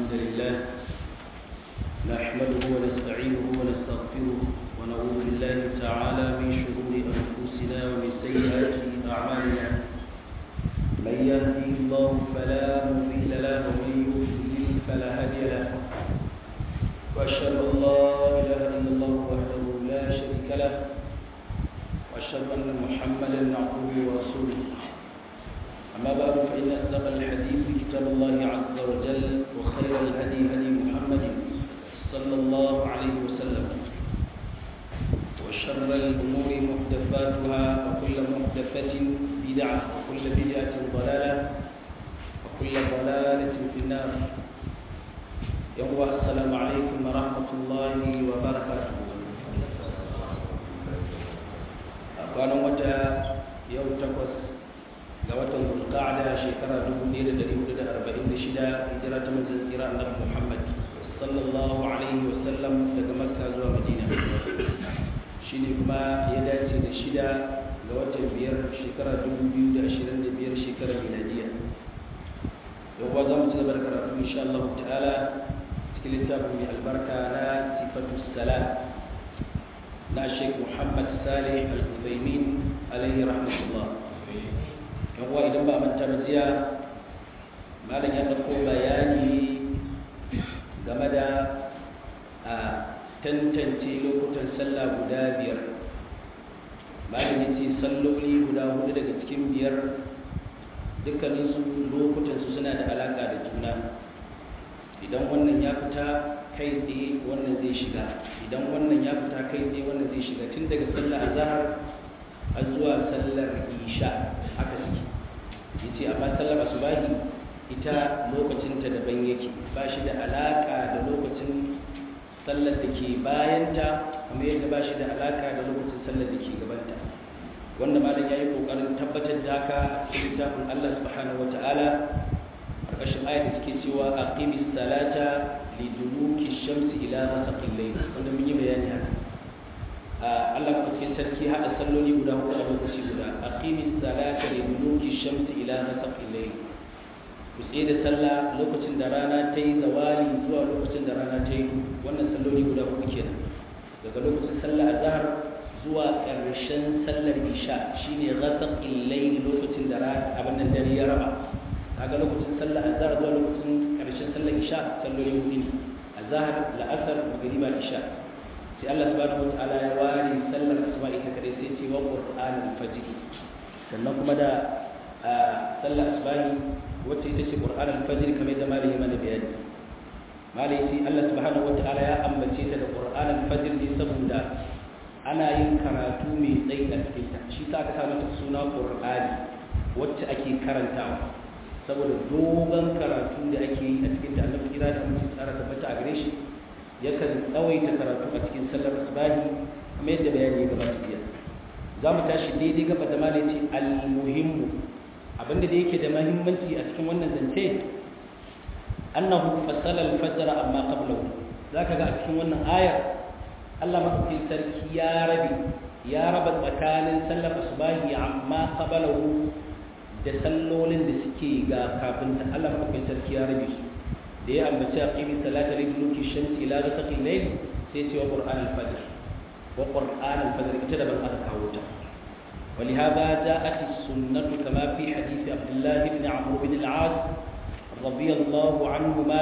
الحمد لله نحمده ونستعينه ونستغفره ونعوذ بالله تعالى من شرور أنفسنا ومن سيئات أعمالنا من يهدي الله فلا مضل له ومن يضلل فلا هادي له وأشهد أن لا إله إلا الله وحده لا شريك له وأشهد أن محمدا عبده ورسوله أما بعد فإن أصدق الحديث كتاب الله عز وجل وخير الهدي هدي محمد صلى الله عليه وسلم وشر الأمور محدثاتها وكل محدثة بدعة وكل بدعة ضلالة وكل ضلالة في النار يوم السلام عليكم ورحمة الله وبركاته أقوال متى يوم تقص ga watan zulqa'ada shekara 1446 hijira ta manzon tsira annabi Muhammad sallallahu alaihi wasallam daga Makka zuwa Madina shine kuma ya dace da shida ga watan biyar shekara 2025 shekara miladiya yau ba za mu ci gaba da karatu insha Allah ta'ala cikin littafin mai albarka na sifatu salat na Sheikh Muhammad Salih Al-Uthaymeen alaihi rahmatullah yawwa idan ba manta ba jiya malam ya ɗauko bayani game da a tantance lokutan sallah guda biyar malam ya ce salloli guda hudu daga cikin biyar dukkaninsu lokutansu suna da alaƙa da juna idan wannan ya fita kai tsaye wannan zai shiga idan wannan ya fita kai tsaye wannan zai shiga tun daga sallah azhar har zuwa sallar isha haka suke yace amma sallar asubahi ita lokacinta daban yake ba shi da alaka da lokacin sallar da ke bayanta kuma yadda ba shi da alaka da lokacin sallar da ke gabanta wanda malam ya yi kokarin tabbatar da haka a cikin littafin Allah subhanahu wata'ala karkashin ayat da suke cewa aqimis salata liduluki shamsi ila ghasaqil layl wanda mun yi bayani haka Allah cikin sarki hada salloli guda hudu a lokaci guda aqimis salata li duluki shamsi ila ghasaqil layl ku tsaye da sallah lokacin da rana ta yi zawali zuwa lokacin da rana ta yi wannan salloli guda hudu kenan daga lokacin sallah azhar zuwa ƙarshen sallar isha shine ghasaqil layl lokacin da rana abin nan dare ya raba kaga lokacin sallah azhar zuwa lokacin ƙarshen sallar isha salloli hudu ne azhar la'asar magriba isha sai Allah subhanahu wataala ya ware sallar asuba ita kadai sai ce wa qur'anul fajr sannan kuma da sallar asubahi wacce ita ce qur'anul fajr kamar da malai ya mana bayani malai sai Allah subhanahu wataala ya ambace ta da qur'anul fajr ne saboda ana yin karatu mai tsayi a cikin ta shi sa aka sa mata suna qur'ani wacce ake karantawa saboda dogon karatu da ake yi a cikin ta annabi kira da mutum tsara tabbata a gare shi yakan tsawaita karatu a cikin sallar asbahi kuma yadda bayani ya gabata jiya za mu tashi daidai gaba da malai ce al-muhimmu abinda da yake da mahimmanci a cikin wannan zance annahu fasala al-fajr amma qablahu zaka ga a cikin wannan ayar Allah madaukakin sarki ya rabi ya raba tsakanin sallar asbahi amma qablahu da sallolin da suke ga kafin Allah madaukakin sarki ya rabi su da ya ambaci aqimi salata li duluki shamsi ila ghasaqi layl sai ce wa qur'an al-fajr wa qur'an al-fajr ita da ban aka kawo ta ولهذا جاءت السنة كما في حديث عبد الله بن عمرو بن العاص رضي الله عنهما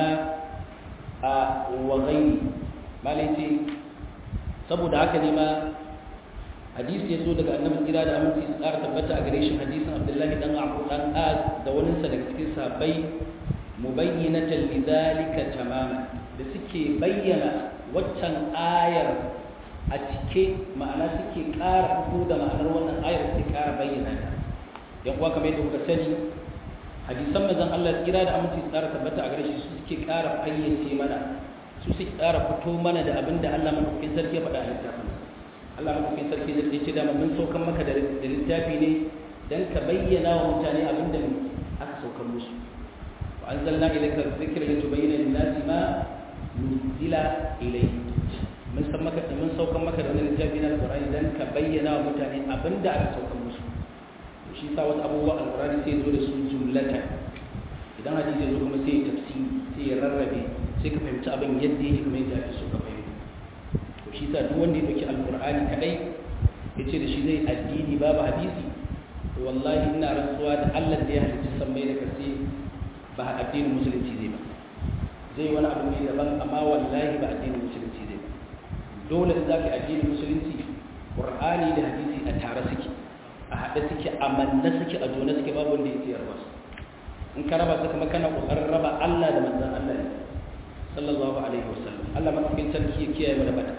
وغيره ما ليتي saboda haka ne ma hadisi ya zo daga annabi kira da aminci su ƙara tabbata a gare shi hadisin abdullahi dan abu dan az da wani sa daga cikin sahabbai mubayyinatan lidhalika tamaman da suke bayyana waccan ayar a cike ma'ana suke ƙara fito da ma'anar wannan ayar suke ƙara bayyana ta yan kuwa kamar yadda kuka sani hadisan manzon Allah kira da aminci tsara tabbata a gare shi su suke ƙara fayyace mana su suke ƙara fito mana da abin da Allah madaukakin sarki ya faɗa a littafin Allah madaukakin sarki zai ce da mun saukan maka da littafi ne dan ka bayyana wa mutane abin da aka saukan musu وأنزلنا إليك الذكر لتبين للناس ما نزل إليه من سمك من سوك مك da wani littafi na alqur'ani dan ka bayyana wa mutane abinda aka sauka musu shi sa wasu abubuwa alqur'ani sai zo da su jumlatan idan hadisi ya zo kuma sai ya tafsiri sai ya rarrabe sai ka fahimci abin yadda yake kuma yadda ake so ka fahimta to shi sa duk wanda ya dauki alqur'ani kadai ya ce da shi zai addini babu hadisi to wallahi ina rantsuwa da Allah da ya halicci sammai da kasi ba addinin musulunci zai ba zai wani abu ne daban amma wallahi ba addinin musulunci zai ba dole in za ka addinin musulunci qur'ani da hadisi a tare suke a haɗe suke a manne suke a jona suke babu wanda ya tsayar wasu in ka raba su kuma kana kokarin raba Allah da manzon Allah ne sallallahu alaihi wasallam Allah madaukakin sarki ya kiyaye mana bata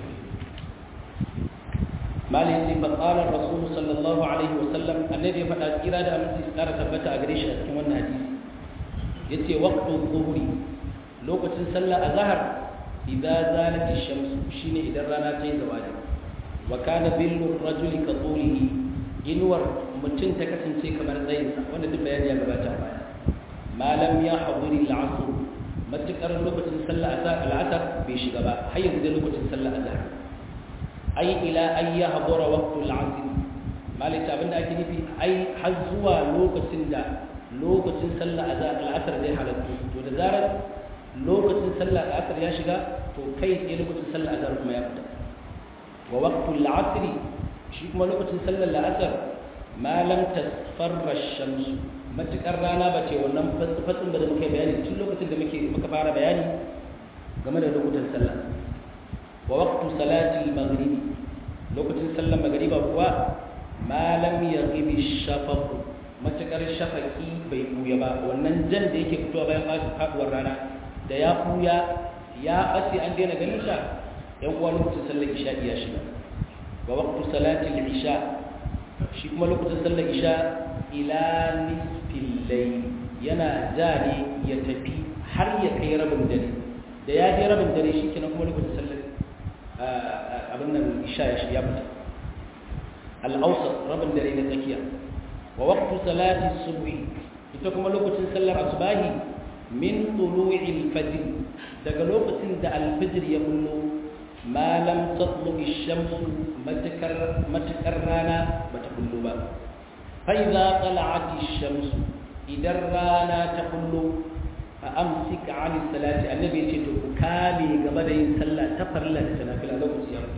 mali yace fa qala rasul sallallahu alaihi wasallam annabi ya faɗa tsira da aminci su ƙara tabbata a gare shi a cikin wannan hadisi yace waqtu dhuhri lokacin sallah azhar idza zalat ash-shams shine idan rana ta yi zawali wa kana billu rajuli ka tulihi inuwar mutum ta kasance kamar tsayinsa wanda duk bayani ya gabata baya malam ya haduri al-asr matukar lokacin sallah al-asr bai shiga ba har yanzu dai lokacin sallah azhar ai ila ay yahdura waqtu al-asr malaka abinda ake nufi ai har zuwa lokacin da lokacin sallah azhar al-asr zai halattu to da zarar lokacin sallah al-asr ya shiga to kai sai lokacin sallah azhar kuma ya fita wa waqtu al-asr shi kuma lokacin sallar al-asr ma lam tasfarra ash-shams matukar rana ba ce wannan fatsin da muke bayani tun lokacin da muke muka fara bayani game da lokutan sallah wa waqtu salati al-maghrib lokacin sallar magriba kuwa ma lam yaghibi ash-shafaq matukar shafaqi bai buya ba wannan jan da yake fitowa bayan faduwar rana da ya buya ya bace an daina ganin sa yan uwa lokacin sallar isha iya shiga wa waqtu salati al-isha shi kuma lokacin sallar isha ila nisfil layl yana ja ne ya tafi har ya kai rabin dare da ya je rabin dare shi kenan kuma lokacin sallar abin nan isha ya ya fita al-awsat rabin dare na tsakiya wa waqtu salati subhi ita kuma lokacin sallar asbahi min tulu'il fajr daga lokacin da al-fajr ya bullo ma lam tatlu ash-shamsu matakar matakar rana bata bullo ba fa idza tala'at ash-shamsu idan rana ta bullo fa amsik 'an salati annabi ce to ku kame game da yin sallah ta farilla da nafila lokaci ya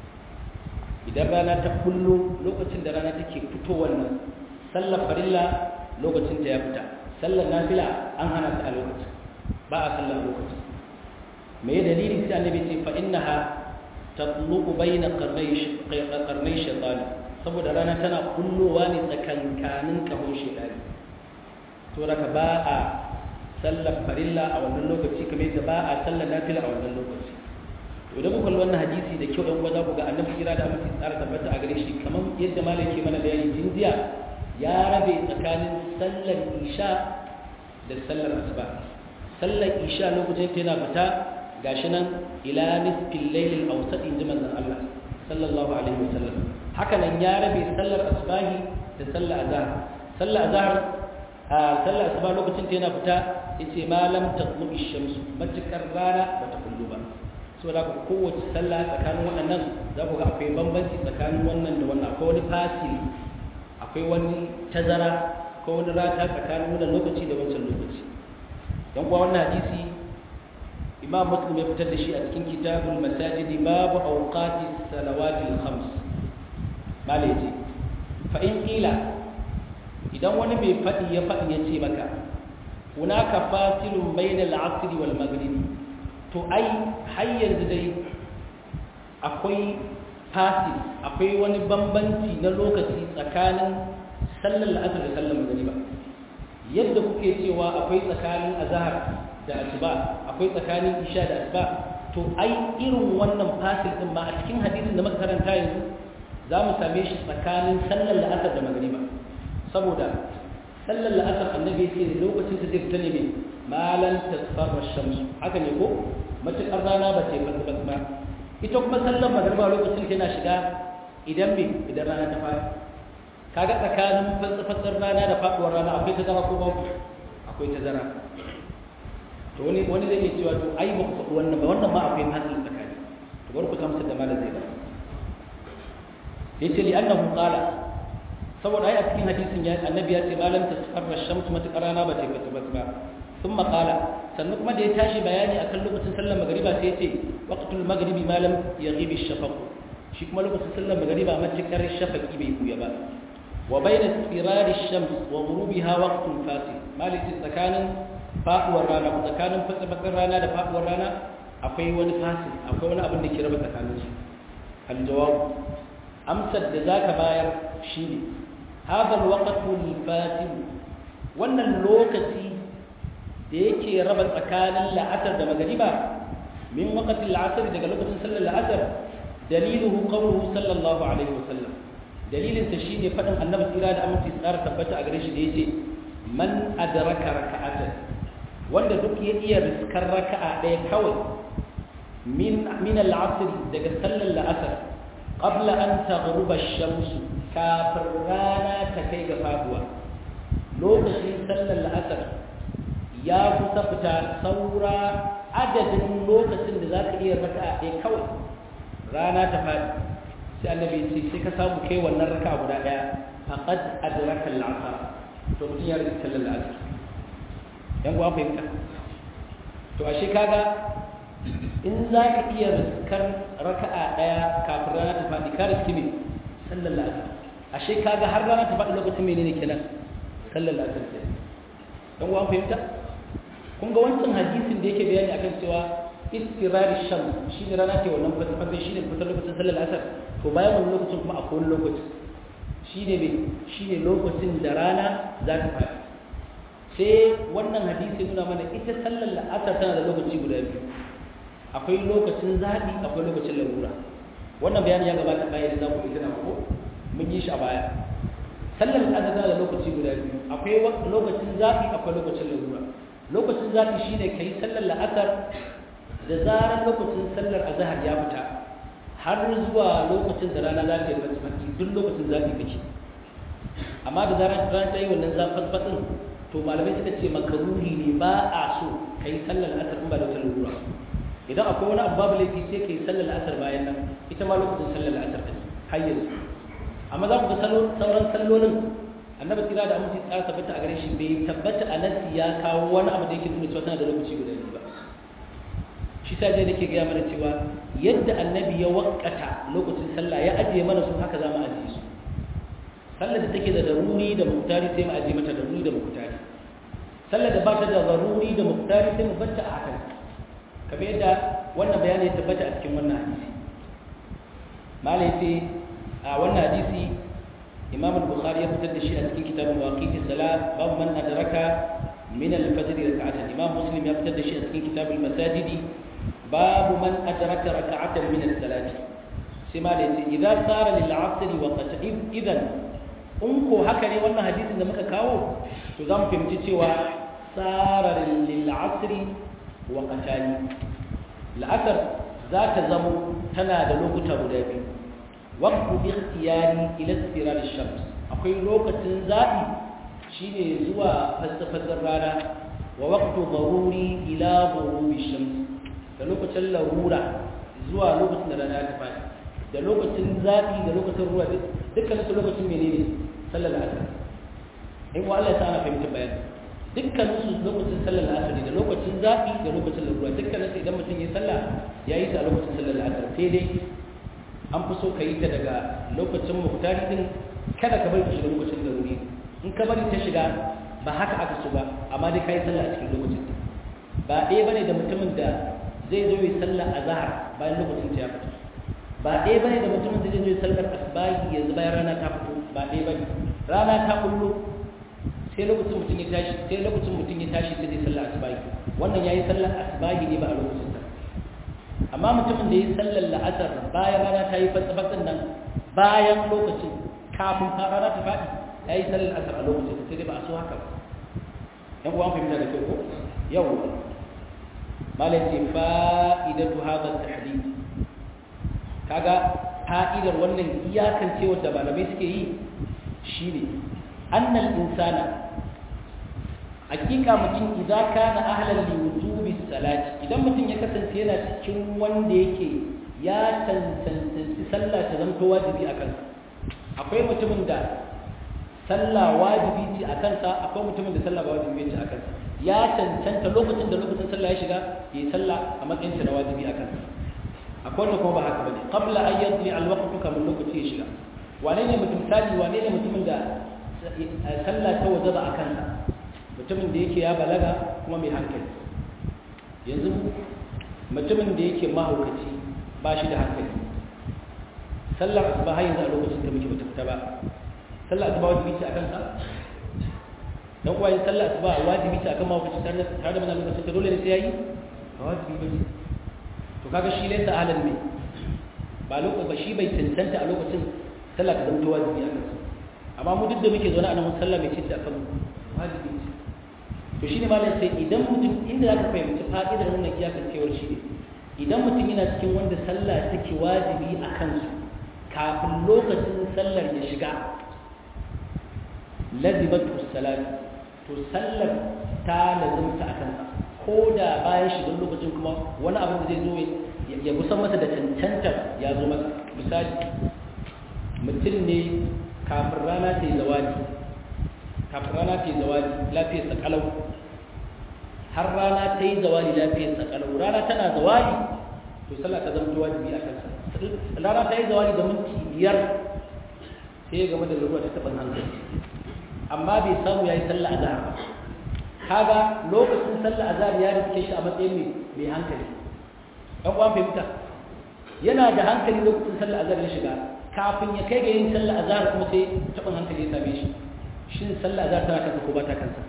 idan rana ta bullo lokacin da rana take fitowar nan sallar farilla lokacin ta ya fita sallar nafila an hana ta a lokacin ba a sallar lokacin me dalili sai annabi ce fa innaha tatluqu bayna qarnay qarnay shaytan saboda rana tana kullowa ne tsakankanin kahon shaytani to daga ba a sallar farilla a wannan lokaci kamar yadda ba a sallar nafila a wannan lokaci to idan kuka wannan hadisi da kyau dan uwa za ku ga annabi kira da mutum tsara tabbata a gare shi kamar yadda malam ke mana bayani jinjiya ya rabe tsakanin sallar isha da sallar asuba sallar isha lokacin ta yana fita gashi nan ila nisfil laylil awsat in ji manzon Allah sallallahu alaihi wasallam haka nan ya rabe sallar asbahi da sallar azhar sallar azhar a sallar asuba lokacin ta yana fita yace ma lam tatlu ash-shams matakar rana bata kullu ba so da kowace sallah tsakanin waɗannan za ku ga akwai bambanci tsakanin wannan da wannan akwai wani fasili akwai wani tazara ko wani rata tsakanin wannan lokaci da wancan lokaci don kuwa wannan hadisi imam muslim ya fitar da shi a cikin kitabul masajid babu awqati salawatil khams mala yace fa in qila idan wani bai fadi ya fadi ya ce maka hunaka fasilun bainal asr wal maghrib to ai har yanzu dai akwai fasil akwai wani bambanci na lokaci tsakanin sallar la'asar da sallar magriba yadda kuke cewa akwai tsakanin azhar da asuba akwai tsakanin isha da asuba to ai irin wannan fasil din ma a cikin hadisin da muka karanta yanzu za mu same shi tsakanin sallar la'asar da magriba saboda sallar la'asar annabi ya ce lokacin ta zai fita ne mai malan tasfarra shamsu haka ne ko matuƙar rana ba ta yi fasibas ba ita kuma sallar magriba lokacin tana shiga idan me idan rana ta fara kaga tsakanin fasifasar rana da faɗuwar rana akwai tazara ko ba akwai tazara to wani wani zai iya cewa to ai ba ku faɗi wannan ba wannan ma akwai fasil tsakani to bar ku tamsa da malam zai ba yace li annahu qala saboda ai a cikin hadisin ya annabi ya ce malam tasfarra shamsu matakar rana ba ta fata ba ثم قال sannan kuma da ya tashi bayani akan lokacin sallar magariba sai ya ce waqtul maghribi ma lam yaghib ash-shafaq shi kuma lokacin sallar magariba matakar shafaqi bai buya ba wa bayna istirari ash-shams wa ghurubiha waqtun fasil maliki tsakanin faduwar rana ko tsakanin fatsafatsar rana da faduwar rana akwai wani fasil akwai wani abin da ke raba tsakanin su al-jawab amsar da zaka bayar shine hadha al-waqtu al-fasil wannan lokaci da yake raba tsakanin la'asar da magariba min waqtil la'asar daga lokacin sallar la'asar daliluhu qawluhu sallallahu alaihi wasallam dalilin sa shine fadin annabi tsira da aminci tsara tabbata a gare shi da yace man adraka raka'atan wanda duk ya iya riskar raka'a ɗaya kawai min min al-asr daga sallar la'asar qabla an taghruba ash-shams kafin rana ta kai ga faduwa lokacin sallar la'asar ya kusa fita saura adadin lokacin da za ka iya raka a ɗaya kawai rana ta faɗi sai annabi ce sai ka samu kai wannan raka guda ɗaya faqad adraka al-asr to mutum ya rika sallar asr yan uwa fahimta to ashe kaga in za ka iya riskar raka'a ɗaya kafin rana ta faɗi ka riski ne sallar asr ashe kaga har rana ta faɗi lokacin menene kenan sallar asr kenan yan uwa fahimta kun ga wancan hadisin da yake bayani akan cewa istirari sham shi ne rana ce wannan fasifasai shi ne fitar lokacin sallar asar to bayan wani lokacin kuma akwai wani lokaci shi ne mai shi ne lokacin da rana za ta faɗi sai wannan hadisi nuna mana ita sallar asar tana da lokaci guda biyu akwai lokacin zaɓi akwai lokacin larura wannan bayani ya gabata bayan da za ku ita na ko mun yi shi a baya sallar asar tana da lokaci guda biyu akwai lokacin zaɓi akwai lokacin larura lokacin zafi shi ne ka yi sallar la'asar da zarar lokacin sallar azahar ya fita har zuwa lokacin da rana za ta yi fasfasi duk lokacin zafi kake amma da zarar rana ta yi wannan zafin fatsin to malamai suka ce makaruri ne ba a so ka yi sallar la'asar in ba da wata lura idan akwai wani abu babu laifi sai ka yi sallar la'asar bayan nan ita ma lokacin sallar la'asar ta har yanzu amma za ku ga sauran sallolin annabi tsira da aminci tsara tabbata a gare shi bai tabbata a nasi ya kawo wani abu da yake nuna cewa tana da lokaci guda biyu ba shi sa dai nake gaya mana cewa yadda annabi ya wakata lokacin sallah ya ajiye mana su haka za mu ajiye su sallar da take da daruri da muktari sai mu ajiye mata daruri da muktari sallar da ba ta da daruri da muktari sai mu batta a hakan kamar yadda wannan bayani ya tabbata a cikin wannan hadisi malai sai a wannan hadisi إمام البخاري يفتد الشيء في كتاب مواقيت الصلاة باب من أدرك من الفجر ركعة الإمام مسلم يفتد الشيء في كتاب المساجد باب من أدرك ركعة من الصلاة سمالي إذا صار للعصر وقت إذا أنكو هكذا وانا حديث إذا مكا كاو تزام في متسوى صار للعصر وقتان العصر ذات زمو تنادى لوكتا بدابي waqtu ikhtiyari ila istirar ash-shams akwai lokacin zabi shine zuwa fasfasar rana wa waqtu daruri ila ghurubi ash-shams da lokacin larura zuwa lokacin da rana ta fadi da lokacin zabi da lokacin ruwa dukkan su lokacin menene sallar asar in wa Allah ya sa fahimta bayani dukkan su lokacin sallar asar da lokacin zabi da lokacin larura dukkan su idan mutum ya sallah yayi ta a lokacin sallar asar sai dai an fi so ka yi ta daga lokacin muhtari din kada ka bari ta shiga lokacin daruri in ka bari ta shiga ba haka aka so ba amma dai ka yi sallah a cikin lokacin ba ɗaya bane da mutumin da zai zo yi sallah a zahar bayan lokacin ta ya fita ba ɗaya bane da mutumin da zai zo yi sallar asbahi yanzu bayan rana ta fito ba ɗaya bane rana ta kullo sai lokacin mutum ya tashi sai lokacin mutum ya tashi sai zai sallar asbahi wannan yayi sallar asbahi ne ba a lokacin ta amma mutumin da ya sallar la'asar bayan rana ta yi fatsafatsin nan bayan lokacin kafin rana ta faɗi ya yi sallar la'asar a lokacin sai dai ba a so haka ba yan uwan fahimta da kyau ko yau malai ce fa'idatu hadha tahdid kaga fa'idar wannan iyakan cewa da malamai suke yi shine annal insana hakika mutum idan kana ahlan li wujubi salati idan mutum ya kasance yana cikin wanda yake ya tantance sallah ta zanto wajibi a kansa akwai mutumin da sallah wajibi ce a kansa akwai mutumin da sallah ba wajibi ce a kansa ya cancanta lokacin da lokacin sallah ya shiga ya yi sallah a matsayin na wajibi a kansa akwai wanda kuma ba haka bane qabla an yadri alwaqtu kamar lokaci ya shiga wane ne mutum misali wane ne mutumin da sallah ta wajaba a kansa mutumin da yake ya balaga kuma mai hankali yanzu mutumin da yake mahaukaci ba shi da hankali sallar asuba har yanzu a lokacin da muke bata fita ba sallar asuba wajibi ce a kansa dan kuwa yin sallar asuba wajibi ce akan mahaukaci tare da mana lokacin da dole ne sai yayi ba wajibi ba to kaga shi laysa ahlan ne ba lokacin ba shi bai tantanta a lokacin sallah ta zama wajibi a kansa amma mu duk da muke zaune a nan sallah mai ce a kan wajibi ce to shine malam sai idan mutum inda zaka fahimci fa'idar wannan iyakancewar shi ne idan mutum yana cikin wanda sallah take wajibi a kansu kafin lokacin sallar ya shiga lazibatu salat to sallar ta lazimta a kansa ko da bayan shigar lokacin kuma wani abin da zai zo ya kusan masa da cancantar ya zo masa misali mutum ne kafin rana ta yi zawadi kafin rana ta yi zawadi lafiyar sakalau har rana ta yi zawadi lafiyar sakalau rana tana zawadi to sallah ta zama wajibi a kansa rana ta yi zawadi da minti biyar sai ya game da ruwa ta taɓin hankali amma bai samu ya yi sallah a zahar ba kaga lokacin sallah azhar ya rike shi a matsayin mai hankali ɗan uwan fahimta yana da hankali lokacin sallah azhar ya shiga kafin ya kai ga yin sallah azhar kuma sai taɓin hankali ya same shi shin sallah azhar tana kansa ko ba ta kansa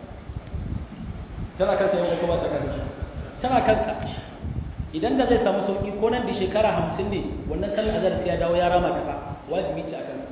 tana kansa yau ko ba ta kansa tana kansa idan da zai samu sauki ko nan da shekara hamsin ne wannan sallah azhar sai ya dawo ya rama ta fa wajibi ce a kansa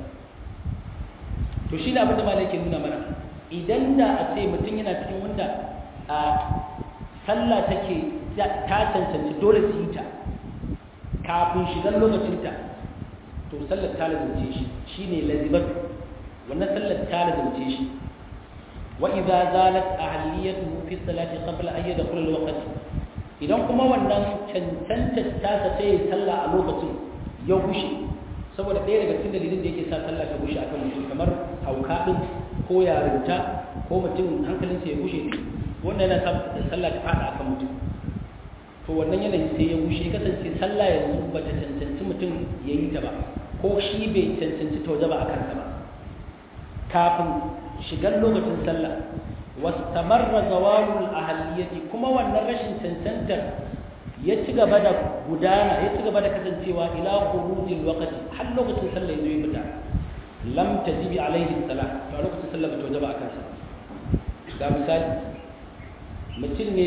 to shi ne abin da malai ke nuna mana idan da a ce mutum yana cikin wanda a sallah take ta cancanci dole su yi ta kafin shigar lokacinta to sallar ta lazumce shi shi ne lazibar wannan sallar ta lazumce shi wa idza zalat ahliyatuhu fi salati qabla an yadkhula al-waqt idan kuma wannan cancanta ta sa sai sallah a lokacin ya gushe saboda ɗaya daga cikin dalilin da yake sa sallah ta gushe akan mutum kamar hauka din ko yarinta ko mutum hankalinsa ya gushe wannan yana sa sallah ta fada akan mutum to wannan yanayi sai ya gushe kasance sallah yanzu ba ta cancanci mutum ya yi ta ba ko shi bai cancanci ta waje ba a kansa ba kafin shigar lokacin sallah wastamarra zawalul ahliyati kuma wannan rashin cancantar ya ci gaba da gudana ya ci gaba da kasancewa ila khurujil waqti har lokacin sallah yazo ya fita lam tajibi alaihi salat to lokacin sallah ba ta wajaba akan sa ga misali mutum ne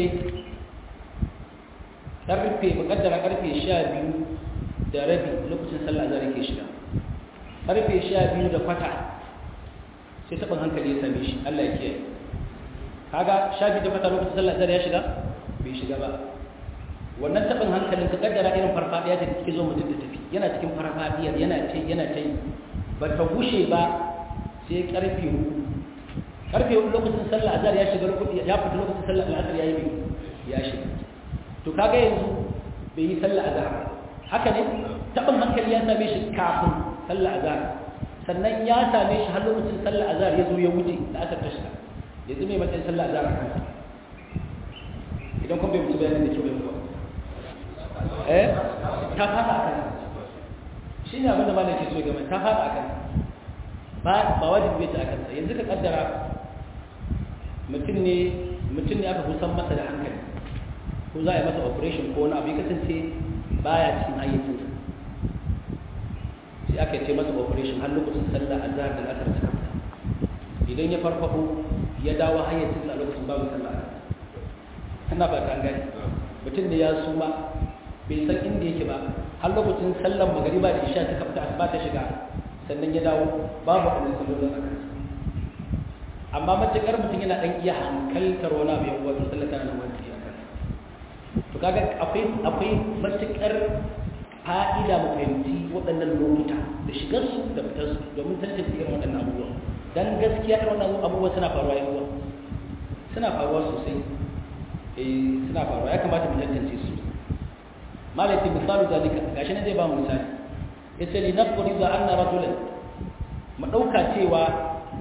karfe mukaddara karfe 12 da rabi lokacin sallah azhar yake shiga karfe 12 da kwata sai taɓin hankali ya same shi Allah ya kiyaye kaga 12 da kwata lokacin sallah azhar ya shiga bai shiga ba wannan taɓin hankalin ka kaddara irin farfadiya da take zo mutum da tafi yana cikin farfadiyar yana ta yana ta ba ta gushe ba sai karfe hudu karfe hudu lokacin sallah azhar ya shiga ya fita lokacin sallah azhar ya yi ya shiga to kaga yanzu bai yi sallah azhar haka ne taɓin hankali ya same shi kafin sallah azhar sannan ya same shi har lokacin sallah azhar ya zo ya wuce da aka tashi yanzu mai matsayin sallah azhar a kansa idan kun bai mutu bayanin da kyau bai mutu eh ta fada a kansa shi ne abinda malam ke so gama ta fada a kansa ba ba wajibi bai ta a kansa yanzu ka kaddara mutum ne mutum ne aka kusan masa da hankali ko za a yi masa operation ko wani abu ya kasance baya cikin hayyacinsa sai aka ce masa operation har lokacin sallah azhar da asar ta kamta idan ya farfafo ya dawo hayyacinsa a lokacin babu sallah ana ba ta gani mutum ne ya suma bai san inda yake ba har lokacin sallar magariba da isha ta kafta asuba ta shiga sannan ya dawo babu abin sallolin a kansa amma matukar mutum yana dan iya hankaltar wani abu yan wato sallar tana nan wani a kansa to kaga akwai akwai matukar fa'ida mu fahimci waɗannan lokuta da shigar su da fitar su domin tantance irin waɗannan abubuwa dan gaskiya irin waɗannan abubuwa suna faruwa yan uwa suna faruwa sosai eh suna faruwa ya kamata mu tantance su malaki misalu zalika gashi ne zai ba mu misali yace li nafriza anna rajulan mu dauka cewa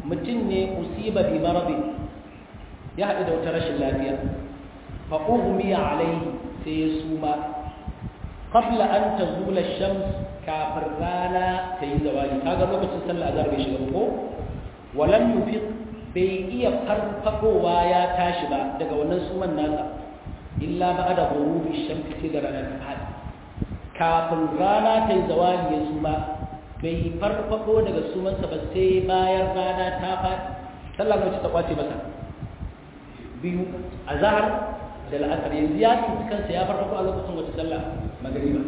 mutum ne usiba bi maradi ya haɗu da wata rashin lafiya fa ughmiya alaihi sai ya suma qabla an tazula shams kafin rana ta yi zawali kaga lokacin sallah azhar bai shiga ko walam yufiq bai iya farfadowa ya tashi ba daga wannan suman nasa illa ba'da ghurubi shamsi sai da rana ta fadi kafin rana ta yi zawali ya suma bai farfado daga sumansa ba sai bayan rana ta fadi sallah mace ta kwace masa biyu azhar da la'asar yanzu ya tsinci kansa ya farfado a lokacin wata sallah magariba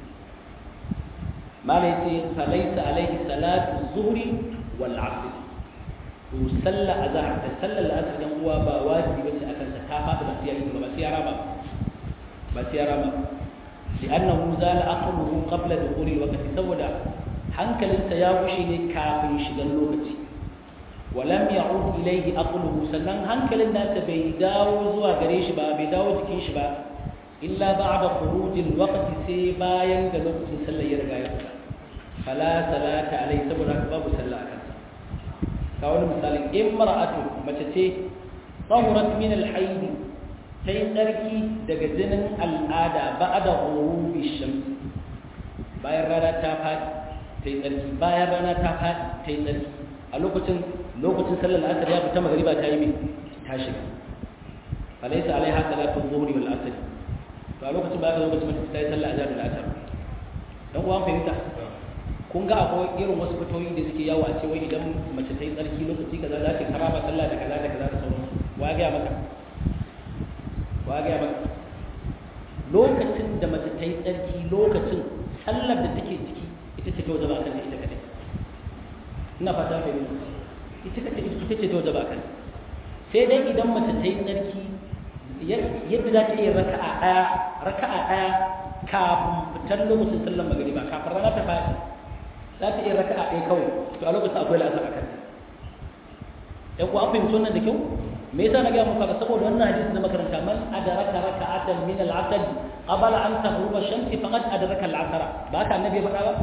malai ce falaisa alaihi salatu zuhri wal asr to sallah azhar da sallar la'asar dan uwa ba wajibi bace akan sa ta fada ba sai ba sai rama ba sai rama li'annahu zala aqluhu qabla dukhuli waqti saboda hankalinsa ya gushe ne kafin shigan lokaci walam ya'ud ilayhi aqluhu sannan hankalin nasa bai dawo zuwa gare shi ba bai dawo jikin shi ba illa ba'da khurujil waqti sai bayan da lokacin sallar ya riga ya fita fala salata alai saboda babu sallah akan sa ka wani misali imra'atu mace ce tahurat min al-hayd sai tsarki daga jinin al'ada ba'da ghurubi shams bayan rana ta fadi sai tsarki bayan rana ta fadi sai tsarki a lokacin lokacin sallar asar ya fita magriba ta yi mai ta shiga falaysa alaiha salatu dhuhri wal asr to a lokacin ba ka lokacin mutum ta yi sallah azhar da asar dan uwan fahimta kun ga akwai irin wasu fitoyi da suke yawo a cewa idan mace ta yi tsarki lokaci kaza za ta karama sallah da kaza da kaza da sauran wa ga maka wa ga maka lokacin da mace ta yi tsarki lokacin sallar da take ciki ita ce ta wajaba kan ita kadai ina fata fahimta ita kace ita ce ta wajaba kan sai dai idan mace ta yi tsarki yadda za ta iya raka'a ɗaya raka'a ɗaya kafin fitar lokacin sallar magariba kafin rana ta faɗi za ta iya raka'a ɗaya kawai to a lokacin akwai la'asar a kanta ɗan kuwa an fahimci wannan da kyau me yasa na gaya muku haka saboda wannan hadisi na makaranta man adraka raka'atan min al-asr qabla an taghruba ash-shamsi faqad adraka al-asr ba ka annabi ya faɗa ba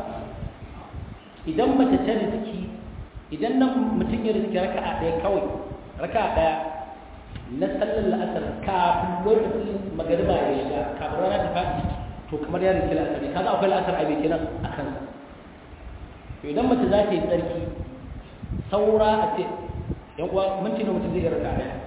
idan mace ta rizki idan nan mutum ya rizki raka'a ɗaya kawai raka'a ɗaya na sallar la'asar kafin lokacin magariba ya shiga kafin rana ta faɗi to kamar ya rizki la'asar ne kaga akwai la'asar a bai kenan a kansa to idan mace za ta yi tsarki saura a ce yan uwa minti na mutum zai yi raka ɗaya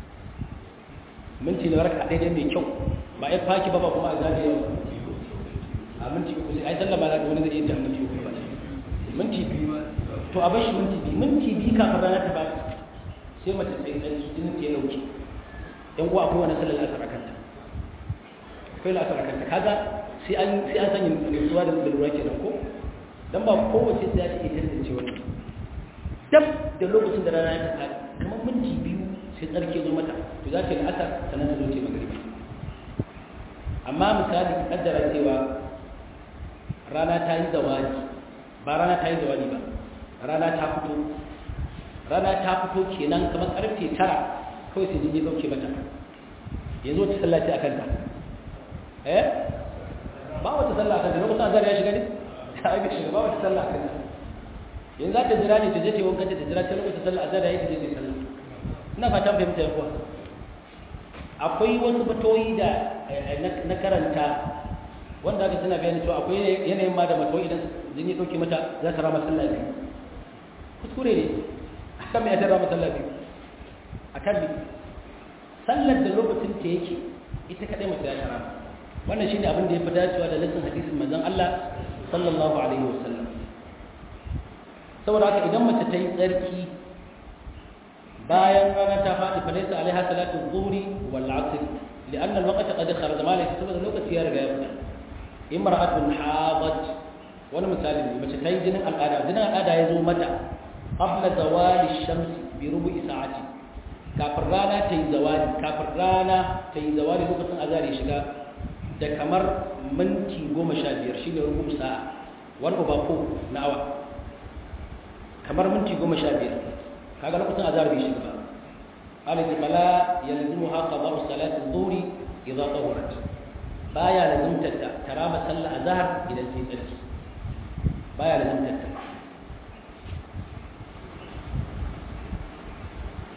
minti na raka ɗaya mai kyau ba ya faki ba ba kuma a zaɓe yau a minti uku sai ai sallama za wani zai iya jan minti uku ba minti biyu to a bar shi minti biyu minti biyu kafin rana ta faɗi sai mace sai tsarki jinin ta ya dauke yan uwa akwai wani sallar asar a kanta akwai la'asar a kanta kaga sai an sai an sanya nutsuwa da lura kenan ko dan ba kowace sai ta iya tantance wannan dab da lokacin da rana ta faɗi kamar minti biyu sai tsarki zo mata to za ta yi la'asar sannan ta zo ce magariba amma misali kaddara cewa rana ta yi zawadi ba rana ta yi zawadi ba rana ta fito rana ta fito kenan kamar karfe tara kawai sai jini dauke mata yanzu wata sallah ce a kanta eh ba wata sallah a kanta lokacin azhar ya shiga ne ta yi shiga ba wata sallah a kanta yanzu za ta jira ne ta je ta yi wankan ta jira ta lokacin sallah azhar ya yi ta je ta yi sallah ina fatan fahimta yan uwa akwai wasu fatoyi da na karanta wanda aka suna bayani cewa akwai yanayin ma da matoyi idan jini dauke mata za ta rama sallah biyu kuskure ne akan mai tara masallah biyu akan bi sallar da lokacin ta yake ita kadai mace ya tara wannan shine abin da ya fi dacewa da nassin hadisin manzon Allah sallallahu alaihi wasallam saboda haka idan mace ta yi tsarki bayan rana ta faɗi fa laysa alaiha salatu dhuhri wal asr لأن الوقت قد خرج ما ليس سبب الوقت يا رجال امرأة حاضت وانا مثال mace ta yi jinin al'ada jinin al'ada ya zo mata qabla zawali shamsi bi rubu'i sa'ati kafin rana ta yi zawali kafin rana ta yi zawali lokacin azhar ya shiga da kamar minti goma sha biyar shi ne rubu'u sa'a one over four na awa kamar minti goma sha biyar kaga lokacin azhar bai shiga ba alaihi fala yalzimuha qada'u salati adh-dhuhri idha tahurat baya lazimtar ta tarama sallah azhar idan sai tsarki baya lazimtar ta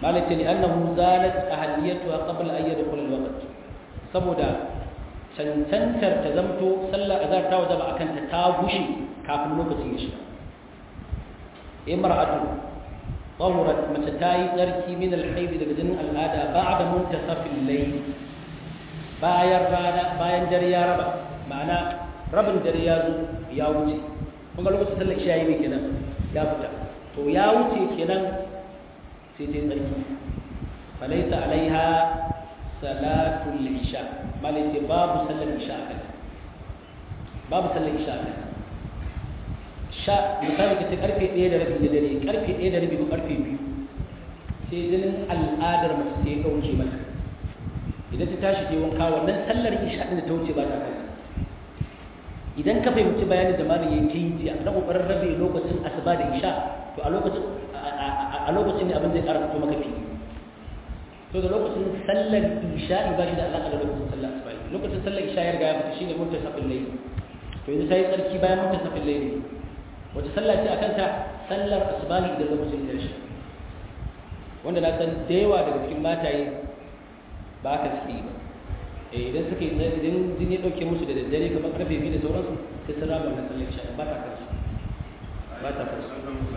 malaka li annahu zalat ahliyatuha qabla an yadkhul al-waqt saboda cancantar ta zamto sallar azhar ta wajaba akan ta ta gushe kafin lokacin ya shiga imra'atu tahurat mace ta yi tsarki min al-hayd daga jinin al'ada ba'da muntasafil layl bayan rana bayan dare ya raba ma'ana rabin dare ya zo ya wuce kun ga lokacin sallar isha yi kenan ya fita to ya wuce kenan sai ta yi tsarki falaisa alaiha salatul isha malai babu sallar isha a kanta babu sallar isha a kanta sha misali ka ce karfe ɗaya da rabi da dare karfe ɗaya da rabi ko karfe biyu sai jinin al'adar mace sai ya kauce mata idan ta tashi ta wanka wannan sallar isha ɗin da ta wuce ba ta kai idan ka fahimci bayanin da malam yayi tayi jiya na kokarin rabe lokacin asuba da isha to a lokacin a lokacin ne abin zai ƙara fito maka fili to da lokacin sallar isha ba shi da alaƙa da lokacin sallar asuba lokacin sallar isha ya riga ya fita shine muntasafin layl to yanzu sai tsarki bayan muntasafin layl wace sallah ce akan ta sallar asuba idan lokacin ya shi wanda na san da yawa daga cikin mataye ba ka suke ba idan suka yi idan jini ya dauke musu da daddare kamar karfe biyu da sauransu sai sun rama wannan sallar isha ba ta kansu ba ta kansu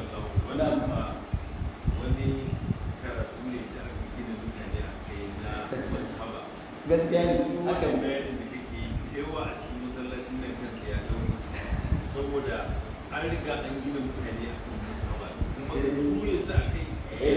wani karatu ne da aka gina mutane a kai na mazhaba gaskiya ne haka bayanin da kake yawa a cikin masallacin nan kansa ya dauri saboda an riga an gina mutane a kan mazhaba kuma da su yanzu a kai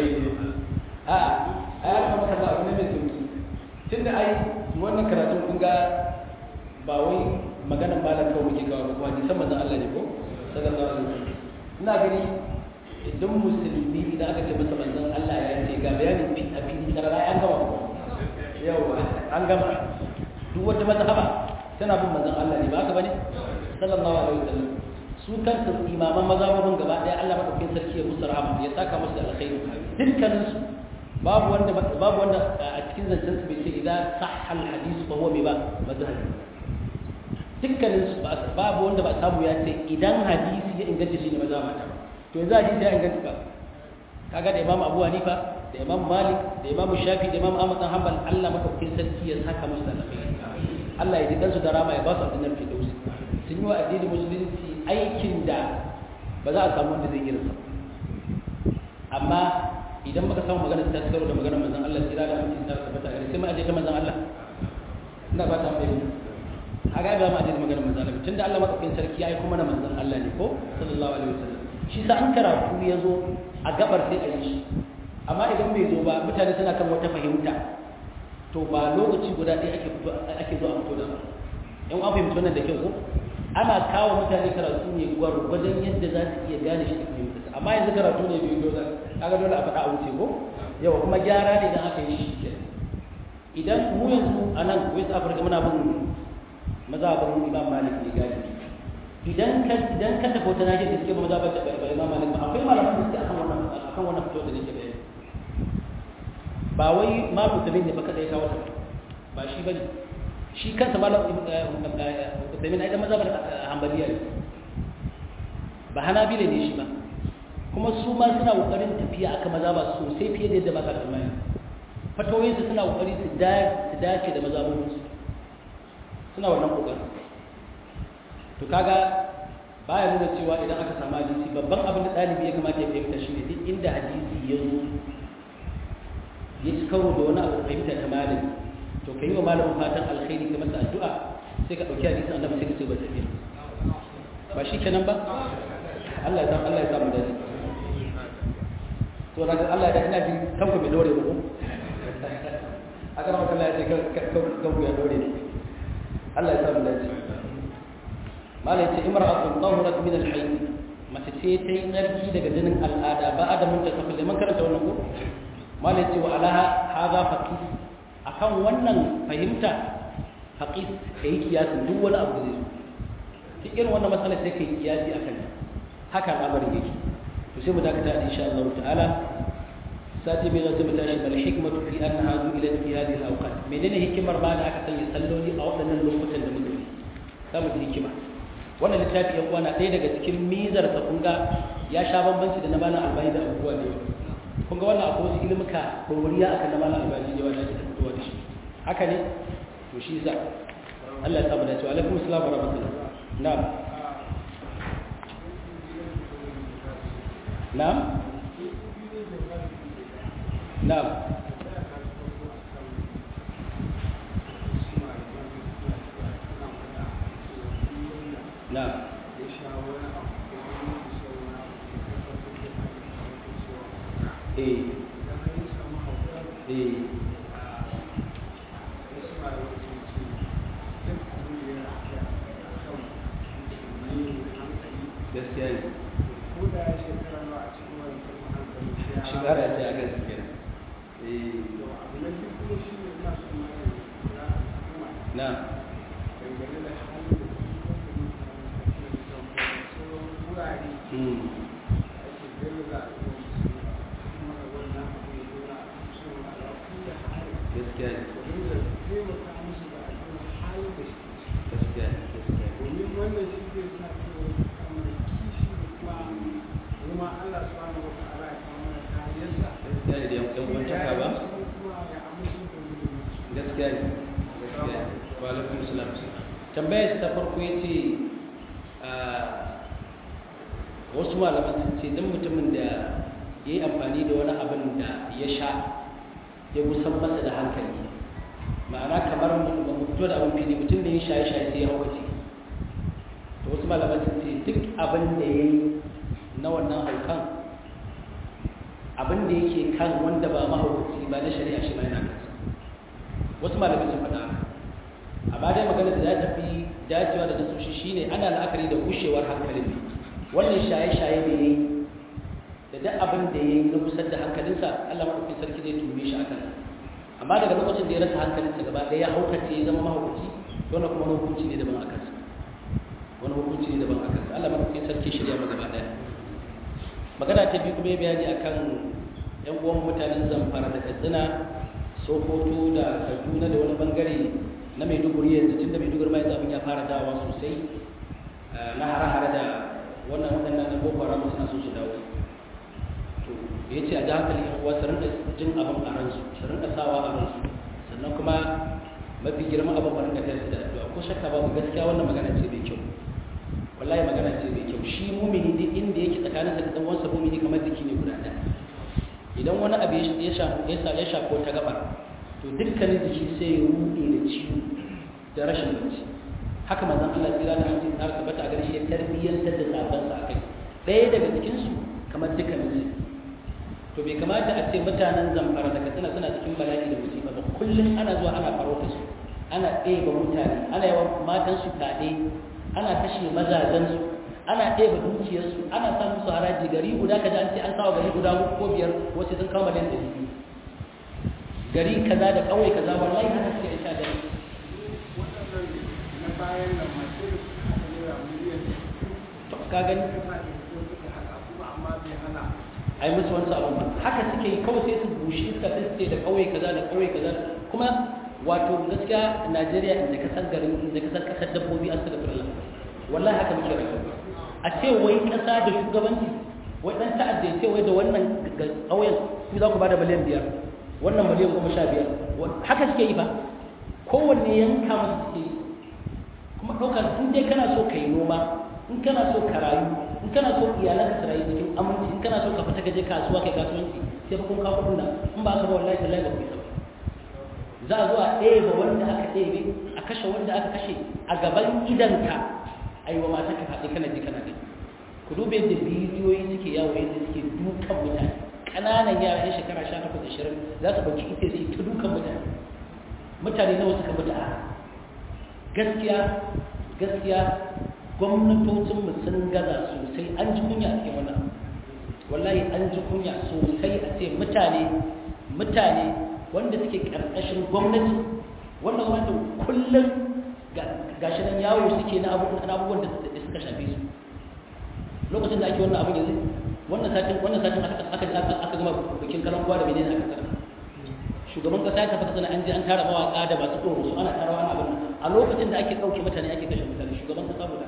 a a ya kama kasa abu ne mai sauki tun da ai wannan karatun kun ga ba wai maganan malam kawai muke kawo ba hadisan manzon Allah ne ko sallallahu alaihi wasallam ina gani idan musulmi idan aka ce masa manzon Allah ya ce ga bayanin bin abin karara an gama yau an gama duk wata mazhaba tana bin manzon Allah ne ba haka bane sallallahu alaihi wasallam su kansu imaman mazhabin gaba daya Allah madaukakin sarki ya musu rahama ya saka musu da alkhairi dukkanin su babu wanda babu wanda a cikin zancen su bai ce idan sahha alhadith fa huwa bi ba mazhabi dukkanin su babu wanda ba samu ya ce idan hadisi ya inganta shi ne mazhabata ba to yanzu hadisi ya inganta ba kaga da Imam Abu Hanifa da Imam Malik da Imam Shafi da Imam Ahmad bin Hanbal Allah madaukakin sarki ya saka musu da alkhairi Allah ya ji kansu da rama ya ba su aljannar firdausi sun yi wa addinin musulunci aikin da ba za a samu wanda zai irinsa amma idan muka samu magana ta tsaro da maganar manzon Allah tsira da mutum ta tabbata gare sai mu aje ta manzon Allah ina ba ta mai haga ba mu aje ta maganar manzon Allah tunda Allah madaukakin sarki yayi kuma na manzon Allah ne ko sallallahu alaihi wasallam shi sa an karatu ya zo a gabar sai a yi shi amma idan bai zo ba mutane suna kan wata fahimta to ba lokaci guda ɗaya ake fito ake zo a fito da in an fahimci wannan da kyau ko ana kawo mutane karatu ne gwargwadon yadda za su iya gane shi da fahimta amma yanzu karatu ne bai dole kaga dole a faɗa a wuce ko yawa kuma gyara ne idan aka yi shi ke idan mu yanzu a nan west africa muna bin mazhabin imam malik ne gani idan ka idan ka tafi wata nahiyar da suke ba mazhabin da ba imam malik ba akwai malaman da suke akan wannan akan wannan fito da nake bayani ba wai ma musulmi ne ba kada ya kawo ta ba shi bane shi kansa malam Uthaymeen ai da mazhabar Hanbaliya ne ba Hanabila ne shi ba kuma su ma suna kokarin tafiya aka mazhaba sosai fiye da yadda ba ka tsammani fatawoyin su suna kokari su dace da mazhabobin su suna wannan kokarin to kaga baya nuna cewa idan aka samu hadisi babban abin da ɗalibi ya kamata ya fahimta shi ne duk inda hadisi ya zo ya ci karo da wani abu fahimta ta malami to ka yi wa malamin fatan alkhairi ka masa addu'a sai ka ɗauki hadisin annabi sai ka ce ba tafiya ba shi kenan ba Allah ya san Allah ya samu dace to daga Allah da ina ji kanku bai dore ba ko aka rama Allah ya ce kanku ya dore Allah ya samu dace malai ce imra'atun tahurat min al-hayy mace ce ta yi tsarki daga jinin al'ada ba adamun ta tafi man karanta wannan ko malai ce wa alaha hadha faqih akan wannan fahimta haƙi ka yi kiyasin duk wani abu da zai zo duk irin wannan matsala sai ka yi kiyasi akan haka al'amarin yake to sai mu dakata insha Allah ta'ala sati mai zai mutane bal hikmatu fi annaha zu'ilat fi hadhihi al-awqat menene hikimar ba da aka sanya salloli a waɗannan lokutan da muke za mu ji hikima wannan littafi ya kwana ɗaya daga cikin mizar sa kun ga ya sha bambanci da na bana albani da abubuwa da yawa kun ga wannan akwai wasu ilimuka ɗoriya a kan na malam albani ne wanda ake fitowa da shi haka ne to shi sa Allah ya samu dace wa alaikum assalam wa rahmatullah na'am na'am na'am na'am eh eh gaskiya ne shigara ce a gaskiya eh na mm gaskiya ne gaskiya ne gaskiya ne domin wannan shi zai sa cewa kamar kishi da kuma kuma Allah subhanahu wa ta'ala ya kawo mana kariyarsa gaskiya ne da yan kwantaka ba kuma ya amince da mu gaskiya ne gaskiya ne wa alaikum salam tambayar ta farko yace a wasu malaman sun ce dan mutumin da ya yi amfani da wani abin da ya sha ya gusan masa da hankali ma'ana kamar mu fito da abin fili mutum da ya shaye shaye sai ya haukace to wasu malaman sun ce duk abin da ya yi na wannan haukan abin da yake kan wanda ba mahaukaci ba na shari'a shi ma yana kansa wasu malamai sun faɗa haka amma dai magana da za ta fi dacewa da nasoshi shine ana la'akari da gushewar hankalin ne wannan shaye-shaye da ya yi da duk abin da ya yi na kusan da hankalinsa Allah maɗaukin sarki zai tume shi akan amma daga lokacin da ya rasa hankalinsa gaba ɗaya ya haukace ya zama mahaukaci wannan kuma wani hukunci ne daban a kansa wani hukunci ne daban a kansa Allah maɗaukin sarki shirya mu gaba ɗaya magana ta biyu kuma ya bayani akan yan uwan mutanen zamfara da katsina sokoto da kaduna da wani bangare na maiduguri yanzu tun da maiduguri mai abin ya fara dawa sosai na hare-hare da wannan waɗannan na boko haram suna so su dawo to ya ce a ji hankali yan uwa su rinka jin abin a ransu su rinka sawa a ransu sannan kuma mafi girman abin ba rinka tayar su da addu'a ko shakka babu gaskiya wannan magana ce mai kyau wallahi magana ce mai kyau shi mumini duk inda yake tsakaninsa da dan uwansa mumini kamar jiki ne guda ɗaya idan wani abu ya shafo ta gaba to dukkanin jiki sai ya rude da ciwo da rashin bacci haka manzon Allah tsira da hancin tsara tabbata a gare shi ya tarbiyyantar da sabansa a kai ɗaya daga cikinsu kamar dukkanin su to bai kamata a ce mutanen zamfara da katsina suna cikin bala'i da musiba ba kullum ana zuwa ana farauta su ana ɗeba mutane ana yawan matansu fyaɗe ana kashe mazajensu ana ɗeba dukiyarsu ana sa musu haraji gari guda ka ji an ce an kawo gari guda ko biyar wasu sun kawo miliyan ɗari biyu gari kaza da ƙauye kaza wallahi haka suke sha da waɗannan na bayan nan masu da suka haɗa naira miliyan to ka gani kasa da su suka haɗa kuma amma bai hana ai musu wani abun ba haka suke yi kawai sai su bushe iska sai su ce da ƙauye kaza da ƙauye kaza kuma wato gaskiya Najeriya inda ka san garin inda ka san kasar dabbobi astagfirullah wallahi haka muke rayuwa a ce wai ƙasa da shugabanci wai ɗan ta'adda ya ce wai da wannan ƙauyen ku za ku ba da miliyan biyar wannan miliyan goma sha biyar haka suke yi ba kowanne yanka masu suke yi kuma ɗaukar in dai kana so ka yi noma in kana so ka rayu in kana so iyalanka su rayu cikin aminci in kana so ka fita ka je kasuwa kai kasuwanci sai fa kun kawo kuɗin nan in ba ka ba wallahi tallahi ba ku isa ba za a zo a ɗebe wanda aka ɗebe a kashe wanda aka kashe a gaban idanka a yi wa mata ka faɗi kana ji kana gani ku dube yadda bidiyoyi suke yawo yadda suke dukan mutane ƙananan yara yan shekara sha takwas ashirin za su ɗauki ita su yi ta dukan mutane mutane nawa suka mutu a gaskiya gaskiya gwamnatocinmu sun gaza sosai an ji kunya a cikin wannan wallahi an ji kunya sosai a ce mutane mutane wanda suke ƙarƙashin gwamnati wannan wanda kullum gashi nan yawo suke na abubuwan da suka shafe su lokacin da ake wannan abin yanzu wannan satin wannan satin aka aka gama bikin kalan kwa da menene aka tsara shugaban kasa ya tafi sana an je an tara mawaka da masu tsoro su ana tarawa ana abin a lokacin da ake ɗauke mutane ake kashe mutane shugaban kasa guda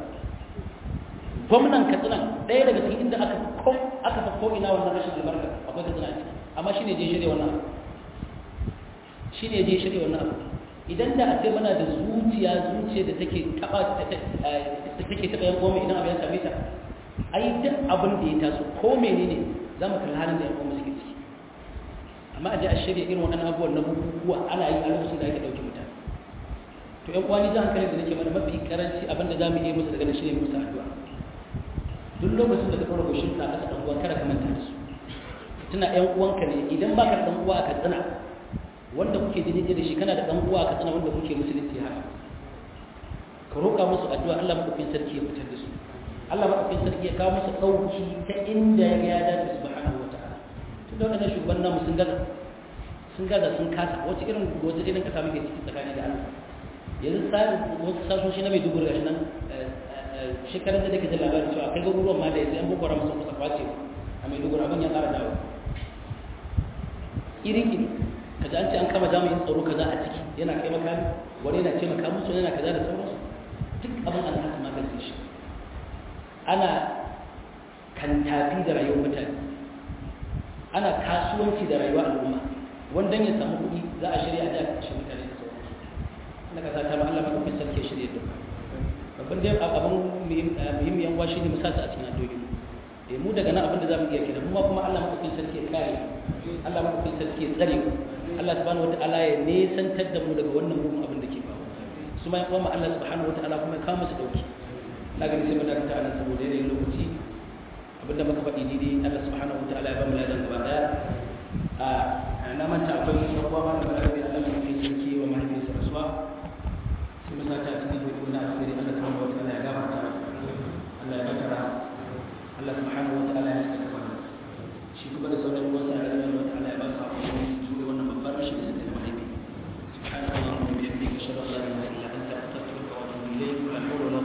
gwamnan katsina ɗaya daga cikin inda aka ko aka fa ko ina wannan rashin albarka akwai katsina a ciki amma shine je shirye wannan abu shine je shirye wannan abu idan da a ce mana da zuciya zuciya da take taba da take taba yan goma idan abin ya same ta ai duk abin da ya taso ko menene za mu kalli halin da yan goma suke ciki amma a je a shirya irin waɗannan abubuwan na bukukuwa ana yi a lokacin da ake ɗauke mutane to yan kwani jan hankalin da nake mana mafi karanci abin da za mu iya musu daga nan shine musu addu'a duk lokacin da ka ɗaura goshin ka ƙasa ɗan uwan kada ka manta da su tuna ƴan uwanka ne idan baka da ɗan uwa a katsina wanda kuke jini da shi kana da ɗan uwa a katsina wanda kuke musulunci haka ka roƙa musu addu'a Allah maɗaukin sarki ya fitar da su Allah maɗaukin sarki ya kawo musu ɗauki ta inda ya dace subhanahu wa ta'ala tun da waɗannan shugaban namu sun gaza sun gaza sun kasa wata irin wata irin kasa muke ciki tsakani da Allah yanzu tsarin wasu sasoshi na mai dubu gashi nan shekarar da take da labarin cewa kai garuruwan ma da yanzu yan boko haram sun kusa kwace a mai dubu abin ya ƙara dawo iri iri ka ji an ce an kama jami'in tsaro kaza a ciki yana kai makami wani yana ce maka musu yana kaza da sauransu duk abin an haka magance shi ana kantafi da rayuwar mutane ana kasuwanci da rayuwar al'umma wanda ya samu kuɗi za a shirya a da kashe mutane da sauransu na kasa ta Allah madaukakin sarki ya shirye da babban dai abin muhimmiyan wa shine mu sa su a cikin addu'o'i eh mu daga nan abin da zamu iya kenan mu kuma Allah madaukakin sarki ya kare Allah madaukakin sarki ya tsare mu Allah subhanahu wataala ya nesantar da mu daga wannan mugun abin da ke faru su ma kuma Allah subhanahu wataala kuma ya kawo musu dauki na gani sai mu daga ta nan saboda yanayin lokaci abinda muka faɗi daidai Allah subhanahu wataala ya ba mu ladan gaba daya a na manta akwai sabuwa ma da Allah ya madaukakin sarki wa mahaifiyarsa rasuwa sai mu sata cikin hudu na asiri Allah subhanahu wa ta'ala ya gafarta Allah ya bata rahama Allah subhanahu wa ta'ala ya saka mana shi kuma da sauran uwan sa Allah subhanahu wa ta'ala ya ba su hakuri su da wannan babbar rashi da suka yi mahaifi subhanallahi wa bihamdihi ashhadu an la ilaha illa anta astaghfiruka wa atubu ilayk wa la hawla wa la